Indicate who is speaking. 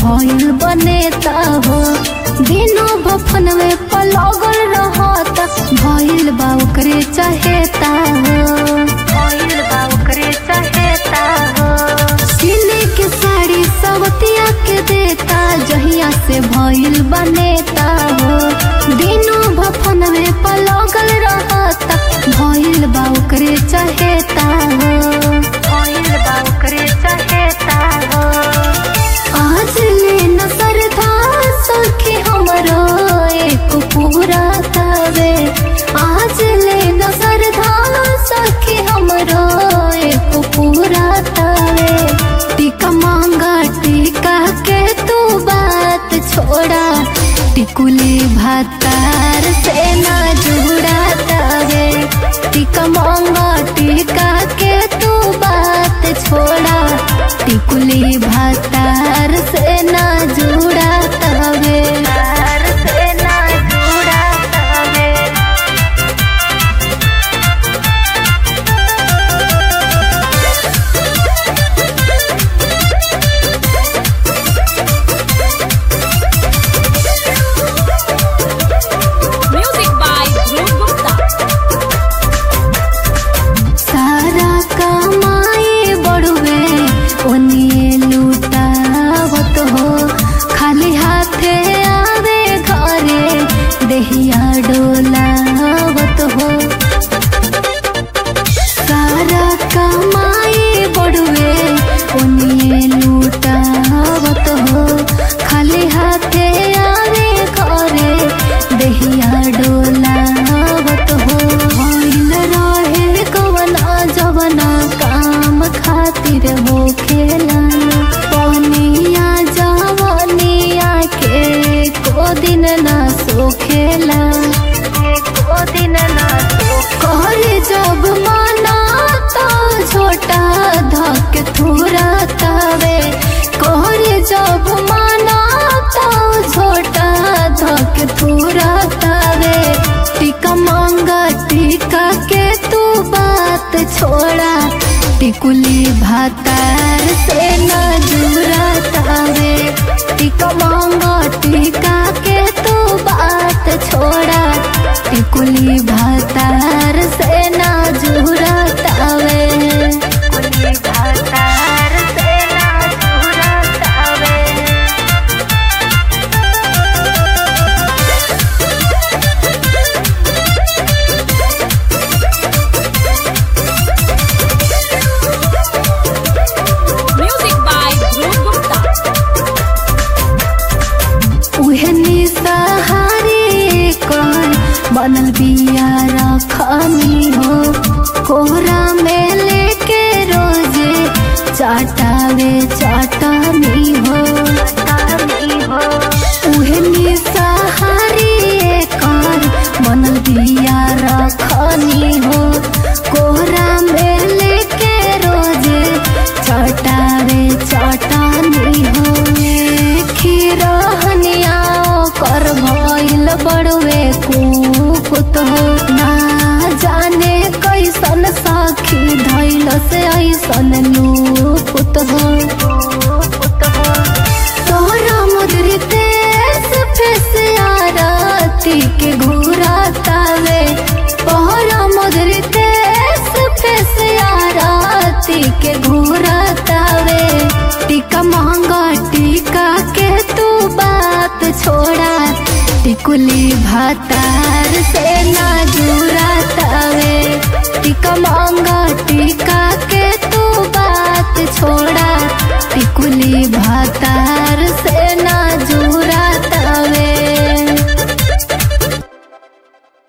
Speaker 1: भइल बनेता हो दिनों बफन में पलगल रहता भइल बा ओकरे चहेता हो भइल बा ओकरे चहेता हो सिले के साड़ी सवतिया के देता जहिया से भइल बनेता हो दिनों भफन में पलगल रहता भइल बा ओकरे चहेता हो भइल बा ओकरे चहेता हो आज ले नजर था सखी हमरो एक पूरा तवे आज ले नजर था सखी हमरो एक पूरा तवे टीका मांगा टीका के तू बात छोड़ा टिकुली भातार से ना जुड़ा तवे टीका मांगा टीका के तू बात छोड़ा टिकुली भातार से ना जुड़ा तवे तार से ना जुड़ा तवे
Speaker 2: Music by Dhruv Gupta.
Speaker 1: सारा कमाए बड़ुए ओनिए लूटावत हो खाली हाथे आवे घरे देहिया डोलावत हो सारा कमाए बड़ुए ओनिए लूटावत हो खाली हाथे आवे घरे देहिया डोलावत हो भइल रहे कवना जवना काम खातिर हो खेला पनिया जवनिया के को दिन ना सोखेला को दिन ना कर जब माना तो छोटा धक थोड़ा तवे कर जब माना तो छोटा धक थोड़ा तवे टीका मांगा टीका के तू बात छोड़ा टिकुली भातार से ना जुड़ा तावे टीका मांगा टीका के तू बात छोड़ा टिकुली भातार से ना जुड़ा तावे टिकुली भातार से ना जुड़ा तावे
Speaker 2: Music by Dhruv Gupta.
Speaker 1: उहनी सहारे कर बनल बिया रखनी हो कोहरा में लेके रोजे चाटावे चाटनी हो उहनी सहारे कर बनल बिया रखनी हो कोहरा में लेके रोजे चटावे चटानी हो खीरहनिया कर भइल बड़वे कुकुत हो ना जाने कैसन साखी धैल से ऐसन लूपुत हो तोहरा मुद्रित फेस आरती के घूरा तावे तोहरा मुद्रित फेस आरती के घूरा तावे टीका महंगा टीका के तू बात छोड़ा टिकुली भातार से ना जुड़ा तावे टीका महंगा टीका के तू बात छोड़ा टिकुली भातार से ना जुड़ा